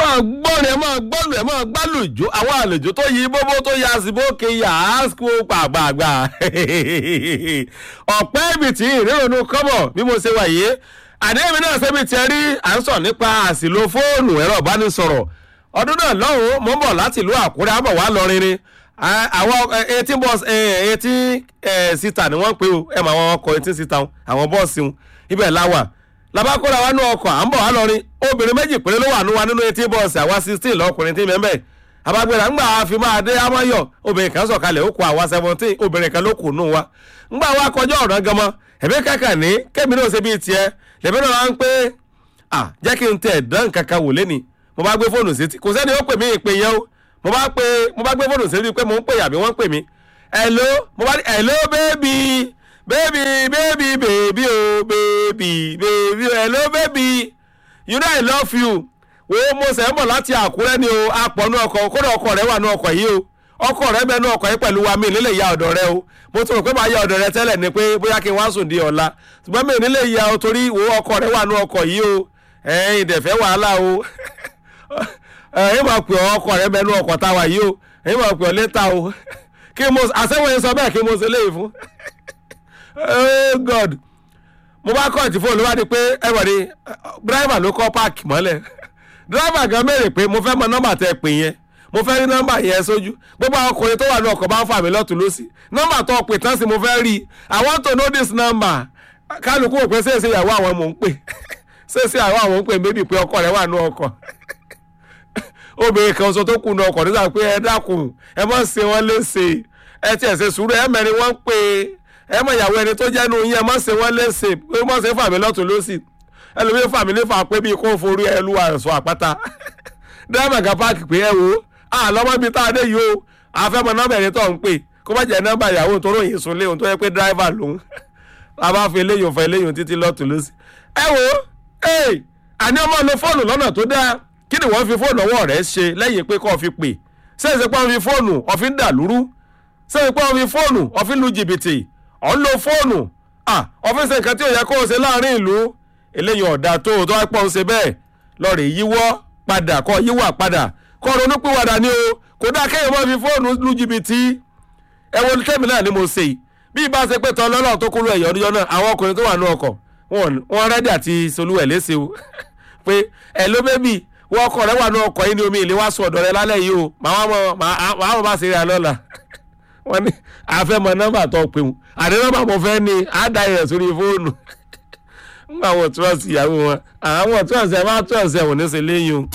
máa gbọ́rin ẹ máa gbọ́lù ẹ máa gbálùjó àwọn àlejò tó yí bóbó tó ya síbó kéya àásìkò pàgbàgbà ọ̀pẹ́ ibi tí ìrírònú kọ́bọ̀ bí mo ṣe wà yìí àdéhùn náà ṣẹ́bi tiẹ̀ rí à ń sọ nípa àsìlò fóònù ẹ̀rọ ìbánisọ̀rọ̀ ọdún náà lọ́hùn-ún mo ń bọ̀ láti ìlú àkúrẹ́ àbọ̀ wá lọrin ni àwọn eighteen bus eighteen sita ni wọ́n ń pè ó ẹ̀ mọ àwọn ọkọ̀ eighteen sita àwọn bọ́ọ̀sì ibẹ̀ láwà labakora wa nú ọkọ̀ à ń bọ̀ wá lọrin obìnrin méjì péré ló wà nú wa nínú eighteen bọ́ọ̀sì àwa sixteen lọkùnrin tí mẹ́mẹ́ abagbera ńgbà fi máa dé amáyọ obìnrin kan sọ̀kalẹ̀ ó kó àwa seventeen obìnrin kan ló kù nù wa ńgbà wa kọjá ọ̀ràn gan mọ́ ẹ̀mí kàkà ní kémi náà ṣe bíi tiẹ̀ lèmi náà wá ń pé à jẹ́ kí n tẹ̀ dán kankan wò lẹ́ni mo bá gbé fóònù sétí kò sẹ́ni ó pè mí ìpè yẹn o mo bá pé mo bá gbé fóònù sétí pé mo ń pè àbí wọ́n ń pè mí hello mo bá ní hello baby baby baby baby oh baby baby hello baby you know i love you wo mo sẹ́ ń bọ̀ láti àkúrẹ́ ni o apọ̀ nú ọkọ̀ kódà ọkọ̀ rẹ wà nú ọkọ̀ yìí o ọkọ̀ rẹ bẹ nú ọkọ̀ yìí pẹ̀lú wa mi nílé ìyá ọ̀dọ̀ rẹ o mo tún rò pé màá yá ọ̀dọ̀ rẹ tẹ́lẹ̀ ni pé bóyá kí n wá sùn di ọ̀la ṣùgbọ́n mi nílé ìyá o torí wo ọkọ̀ rẹ wà nú ọkọ̀ yìí o ẹ̀yin ìdẹ̀fẹ́ wàhálà o ẹ̀yin máa pè ọ́ ọkọ̀ rẹ bẹ nú ọkọ̀ táwa yìí o ẹ̀yin máa pè ọ́ létà o kí mo àṣẹwọ̀n yẹn sọ bẹ́ẹ̀ kí mo ṣe léyìí fún oh god mo bá kọ́ ìtì fóònù wá di pé ẹ wọ̀ ni dírẹ́fà ló kọ́ páàkì mọ́lẹ̀ dírẹ́fà gan mẹ́rin pé mo fẹ́ mọ nọ́mbà tẹ pè yẹn mo fẹ́ rí nọ́mbà yẹn sójú gbogbo àwọn ọkùnrin tó wà ní ọkọ̀ bá ń fà mí lọ́tún lọ́sì nọ́mbà tó pè tán sí mo fẹ́ rí i i want to know this number kálukú wò pé ṣèṣe ìyàwó àwọn mò ń pè ṣèṣe ìyàwó àwọn ń pè méjì pé ọkọ rẹ wà ní ọkọ̀ obìnrin kan sọ tó kù ní ọkọ̀ nígbà pé ẹ dákun ẹ mọ̀ ṣe wọ́n léṣe ẹ tiẹ̀ ṣe sùúrù ẹ mẹ́rin wọ́n ń pè ẹ mọ̀ ìyàwó ẹni tó jẹ́ nu yín ẹ mọ̀ ṣe wọ́n léṣe pé mọ̀ ṣe fà mí lọ́tún lọ́sì ẹlòmíín fà mí nífà pé bí kò forí ẹ lu àṣọ àpáta dírẹ́bà kan páàkì pé ẹ wo àlọ́mọbi tá a dé yìí o àfẹ́mọ nọ́mbà ẹni tó ń pè kó má jẹ́ nọ́mbà ìyàwó tó ròyìn sùn léhùn tó yẹ pé dírẹ́bà lòun a bá fi eléyìí fọ eléyìí títí lọ́tún lọ́sì ẹ wo ẹ àní ọmọ lo fóònù lọ́nà tó dáa kí ni wọ́n fi fóònù ọwọ́ rẹ̀ ṣe lẹ́yìn pé kó o fi pè ṣé ìṣe pé wọ́n fi fóònù ọ̀fin dàlúrú ṣé ìṣe pé wọ́n fi fóònù ọ̀fin lu jìbìtì ọ̀ ń lo fóònù ọ̀fin ṣe nǹkan tí ò yẹ kó o ṣe láàrin ìlú eléyìí ọ̀dà tó o tó wá pọ̀ ń ṣe bẹ́ẹ̀ lọ́ọ̀rẹ́ yíwọ́ padà kọ́ yíwà padà kọ́ ronú pìwàdà ni o kò dáa kéèyàn máa fi fóònù lu jìbìtì ẹ̀wọ̀n kẹ́mi náà ni mo ṣe bí ibà ṣe pé tán lọ́nà tó kúrò ẹ̀yọ́ ọdún náà àwọn ọkùnrin tó wà ní ọkọ̀ wọn rẹ́dí àti solúwẹ̀ léṣe o pé ẹ̀ ló bẹ́bí wọ́n ọkọ̀ rẹ̀ wà ní ọkọ̀ yìí ní omi ìlé wá sùn ọ̀dọ̀ rẹ̀ lálẹ́ yìí o màá wọ́n bá ṣe rí alọ́la wọ́n ní àfẹ́mọ̀ nọ́mbà tó pè wọ́n àdé nọ́mbà mo fẹ́ ni àdá rẹ̀ sórí fóònù nígbà wọn tí wọ́n sì yàwó wọn àwọn tí wọ́n sì ẹ̀ máa tí wọ́n sì ẹ̀ wọ́n ní ṣe léyìn o.